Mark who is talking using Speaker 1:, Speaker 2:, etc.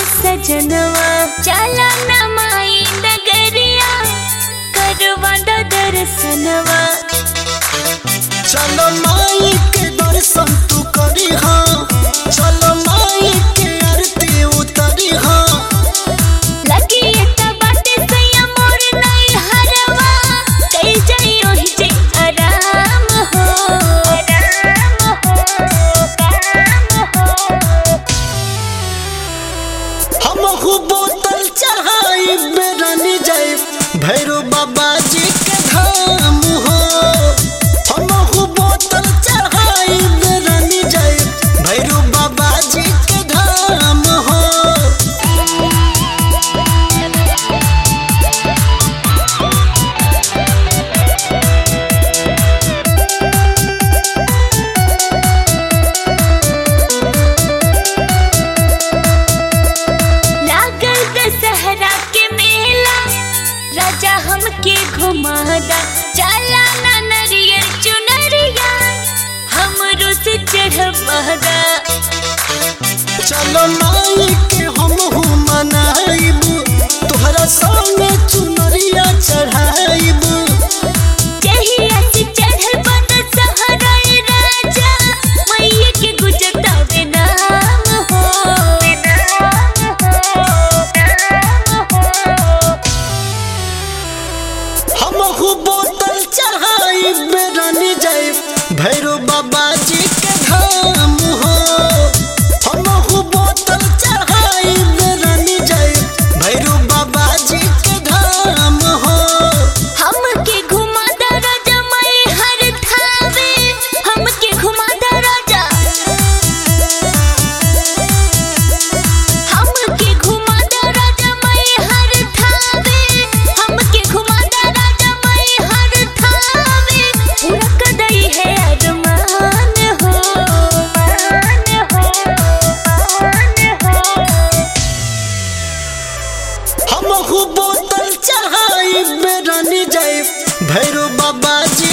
Speaker 1: सजनवा चला न माई नगरिया करवा द दर्शनवा
Speaker 2: चलो माई के दर्शन तू करी हाँ चलो माई के आरती उतरी हाँ
Speaker 1: लगी त बाटे सैया मोर नहीं हरवा कई जाई ओहि जे आराम हो आराम हो काम हो
Speaker 2: हम हु बोतल चढ़ाई बेरनी जाए भैरो बाबा जी के धाम हो हम हु बोतल चढ़ाई बेरनी जाए भैरो बाबा जी के धाम हो
Speaker 1: लागल दशहरा के मेला राजा हमके घुमादा चला ना नरियर चुनरिया हमरो से चढ़वादा
Speaker 2: चलो माई के हम हु मनाइबू तोहरा संगे चुनरिया चढ़ाइबू
Speaker 1: जहिया से चढ़ल बन सहरा राजा मैया के गुजरतावे नाम हो नाम हो नाम हो
Speaker 2: हम हु बोतल चढ़ाई बेरनी जाए भैरो बाबा जी के धाम हो हम हु बोतल चढ़ाई बेरनी जाए भैरो बाबा जी के धाम हो
Speaker 1: हमके घुमा द राजा मैं हर थावे हमके घुमा द राजा हमके घुमा द राजा मैं हर थावे हमके घुमा द राजा मैं हर थावे पूरा कदई है अरमान हो मान हो मान हो
Speaker 2: हम हु बोतल चढ़ाई बेरनी जाए भैरो बाबा जी